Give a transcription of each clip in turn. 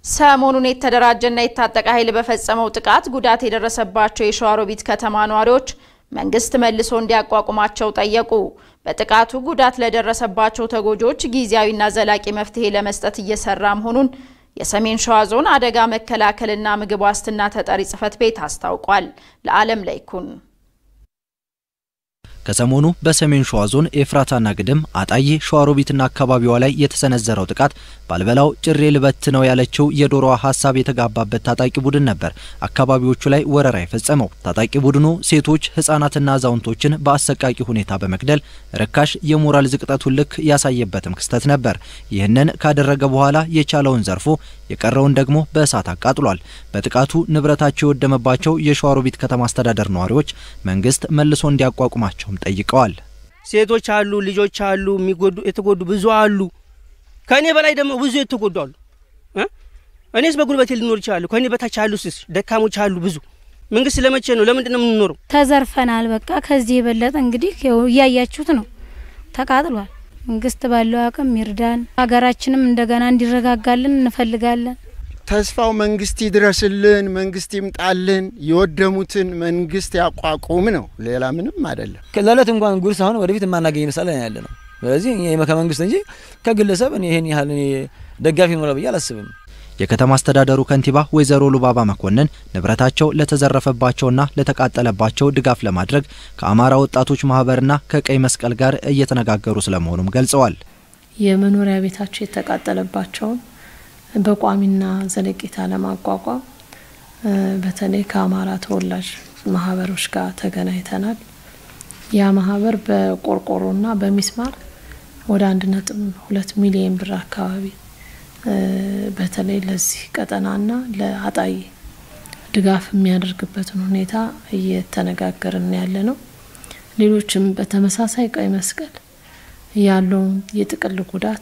ሰሞኑን የተደራጀና የታጠቀ ኃይል በፈጸመው ጥቃት ጉዳት የደረሰባቸው የሸዋሮቢት ከተማ ነዋሪዎች መንግስት መልሶ እንዲያቋቁማቸው ጠየቁ። በጥቃቱ ጉዳት ለደረሰባቸው ተጎጂዎች ጊዜያዊና ዘላቂ መፍትሄ ለመስጠት እየሰራ መሆኑን የሰሜን ሸዋ ዞን አደጋ መከላከልና ምግብ ዋስትና ተጠሪ ጽሕፈት ቤት አስታውቋል። ለዓለም ላይኩን ከሰሞኑ በሰሜን ሸዋ ዞን ኤፍራታና ግድም አጣዬ ሸዋሮቢትና አካባቢዋ ላይ የተሰነዘረው ጥቃት ባልበላው ጭሬ ልበት ነው ያለችው የዶሮዋ ሀሳብ የተጋባበት ታጣቂ ቡድን ነበር አካባቢዎቹ ላይ ወረራ የፈጸመው። ታጣቂ ቡድኑ ሴቶች፣ ህጻናትና አዛውንቶችን በአሰቃቂ ሁኔታ በመግደል ርካሽ የሞራል ዝቅጠቱን ልክ ያሳየበትም ክስተት ነበር። ይህንን ካደረገ በኋላ የቻለውን ዘርፎ የቀረውን ደግሞ በእሳት አቃጥሏል። በጥቃቱ ንብረታቸው የወደመባቸው የሸዋሮቢት ከተማ አስተዳደር ነዋሪዎች መንግስት መልሶ እንዲያቋቁማቸውም ጠይቀዋል። ሴቶች አሉ፣ ልጆች አሉ፣ የሚጎዱ የተጎዱ ብዙ አሉ። ከእኔ በላይ ደግሞ ብዙ የተጎዱ አሉ። እኔስ በጉልበቴ ልኖር ይችላሉ። ከእኔ በታች ያሉ ስስ ደካሞች አሉ ብዙ። መንግስት ለመቼ ነው? ለምንድን ነው የምንኖረው? ተዘርፈናል። በቃ ከዚህ የበለጠ እንግዲህ እያያችሁት ነው፣ ተቃጥሏል። መንግስት ባለው አቅም ይርዳን። ሀገራችንም እንደገና እንዲረጋጋልን እንፈልጋለን። ተስፋው መንግስት ይድረስልን፣ መንግስት ይምጣልን፣ የወደሙትን መንግስት ያቋቁም ነው። ሌላ ምንም አይደለም። ለእለት እንኳን ጉርስ አሁን ወደፊት የማናገኝ መሳለ ያለ ነው። ስለዚህ ከመንግስት እንጂ ከግለሰብ እኔ ይሄን ያህል እኔ ደጋፊ ኖረ ብዬ አላስብም። የከተማ አስተዳደሩ ከንቲባ ወይዘሮ ሉባባ መኮንን ንብረታቸው ለተዘረፈባቸውና ለተቃጠለባቸው ድጋፍ ለማድረግ ከአማራ ወጣቶች ማህበርና ከቀይ መስቀል ጋር እየተነጋገሩ ስለመሆኑም ገልጸዋል። የመኖሪያ ቤታቸው የተቃጠለባቸውን በቋሚና ዘለቄታ ለማቋቋም በተለይ ከአማራ ተወላጅ ማህበሮች ጋር ተገናኝተናል። ያ ማህበር በቆርቆሮና በሚስማር ወደ አንድ ነጥብ ሁለት ሚሊዮን ብር አካባቢ በተለይ ለዚህ ቀጠናና ለአጣዬ ድጋፍ የሚያደርግበትን ሁኔታ እየተነጋገርን ያለ ነው። ሌሎችም በተመሳሳይ ቀይ መስቀል ያለውን የጥቅል ጉዳት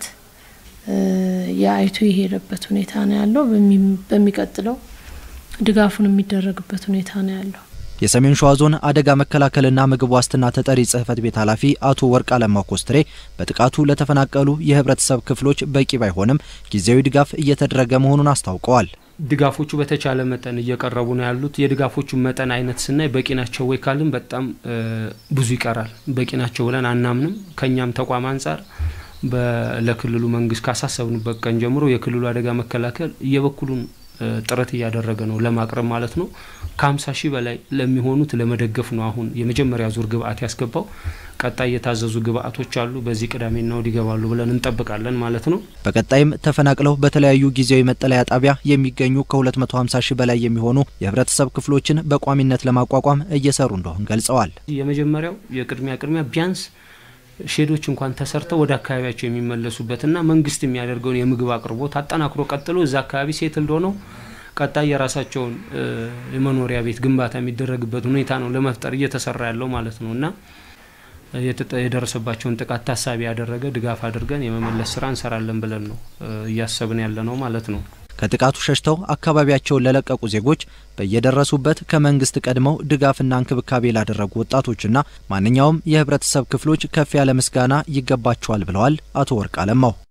የአይቶ የሄደበት ሁኔታ ነው ያለው። በሚቀጥለው ድጋፉን የሚደረግበት ሁኔታ ነው ያለው። የሰሜን ሸዋ ዞን አደጋ መከላከልና ምግብ ዋስትና ተጠሪ ጽሕፈት ቤት ኃላፊ አቶ ወርቅ አለማው ኮስትሬ በጥቃቱ ለተፈናቀሉ የህብረተሰብ ክፍሎች በቂ ባይሆንም ጊዜያዊ ድጋፍ እየተደረገ መሆኑን አስታውቀዋል። ድጋፎቹ በተቻለ መጠን እየቀረቡ ነው ያሉት። የድጋፎቹ መጠን አይነት ስናይ በቂ ናቸው ወይ ካልን በጣም ብዙ ይቀራል። በቂ ናቸው ብለን አናምንም። ከእኛም ተቋም አንጻር ለክልሉ መንግስት ካሳሰብንበት ቀን ጀምሮ የክልሉ አደጋ መከላከል የበኩሉን ጥረት እያደረገ ነው ለማቅረብ ማለት ነው። ከ50 ሺህ በላይ ለሚሆኑት ለመደገፍ ነው አሁን የመጀመሪያ ዙር ግብአት ያስገባው። ቀጣይ የታዘዙ ግብአቶች አሉ። በዚህ ቅዳሜና እሁድ ይገባሉ ብለን እንጠብቃለን ማለት ነው። በቀጣይም ተፈናቅለው በተለያዩ ጊዜያዊ መጠለያ ጣቢያ የሚገኙ ከ250 ሺህ በላይ የሚሆኑ የህብረተሰብ ክፍሎችን በቋሚነት ለማቋቋም እየሰሩ እንደሆን ገልጸዋል። የመጀመሪያው የቅድሚያ ቅድሚያ ቢያንስ ሼዶች እንኳን ተሰርተው ወደ አካባቢያቸው የሚመለሱበትና መንግስት የሚያደርገውን የምግብ አቅርቦት አጠናክሮ ቀጥሎ እዛ አካባቢ ሴት እንደሆነው ቀጣይ የራሳቸውን የመኖሪያ ቤት ግንባታ የሚደረግበት ሁኔታ ነው ለመፍጠር እየተሰራ ያለው ማለት ነው እና የደረሰባቸውን ጥቃት ታሳቢ ያደረገ ድጋፍ አድርገን የመመለስ ስራ እንሰራለን ብለን ነው እያሰብን ያለ ነው ማለት ነው። ከጥቃቱ ሸሽተው አካባቢያቸውን ለለቀቁ ዜጎች በየደረሱበት ከመንግስት ቀድመው ድጋፍና እንክብካቤ ላደረጉ ወጣቶችና ማንኛውም የህብረተሰብ ክፍሎች ከፍ ያለ ምስጋና ይገባቸዋል ብለዋል አቶ ወርቅ አለማው።